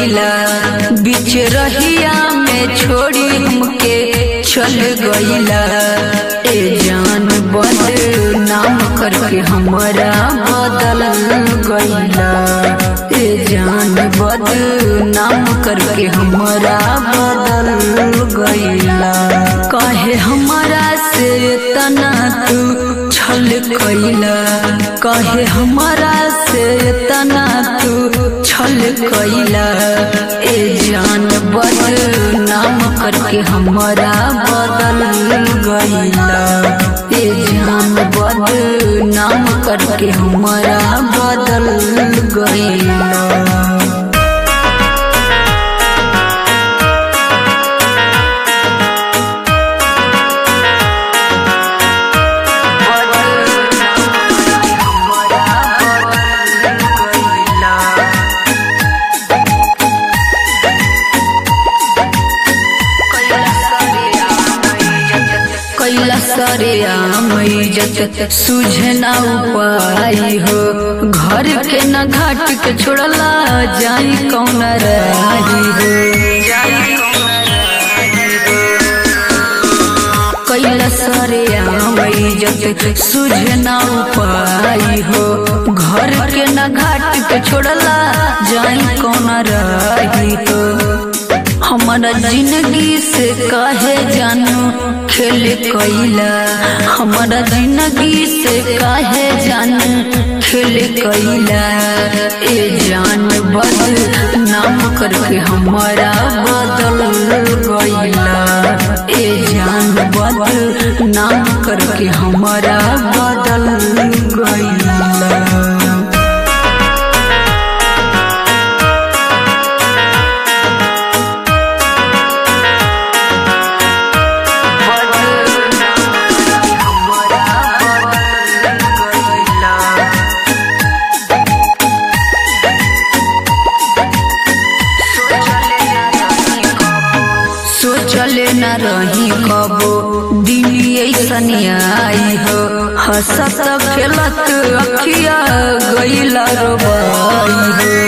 गईला बीच रहिया में छोड़ी हमके चल गईला ए जान बद नाम करके हमारा बदल गईला ए जान बद नाम करके हमारा बदल गईला कहे हमारा से तना तू छल कैला कहे हमारा से तना तू छल कैला ए जान बद नाम करके हमारा बदल गईला ए जान बद नाम करके हमारा बदल गईला कैला सरे आमैजत सुझे ना उपाय हो घर के न घाट के छोड़ला जाई कौन राही हो कैला सरे आमैजत सुझे ना उपाय हो घर के न घाट के छोड़ला जाई कौन राही हो हमारा जिंदगी से काहे जानू खेल कैला हमारा जिंदगी से काहे जानू खेल कैला ए जान बदल नाम करके हमारा बदल गईला ए जान बदल नाम करके हमारा बदल गईला सोचले न रही कबो दिन ऐसन आई हो हंसत खेलत अखिया गईला रोबाई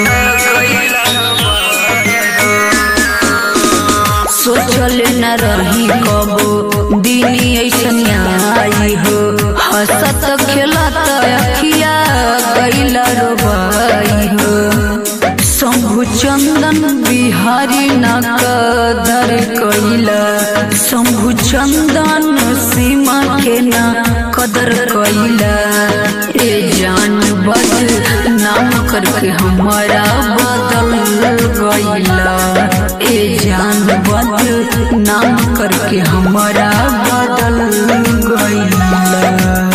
हो सोचले न रही कबो दिन ऐसन आई हो हंसत खेलत अखिया गईला रोबाई हो शंभु चंदन बिहारी न कदर कैला शंभु चंदन सीमा के न कदर कैला ए जान बदल नाम करके हमारा बदल गईला ए जान बदल नाम करके हमारा बदल गईला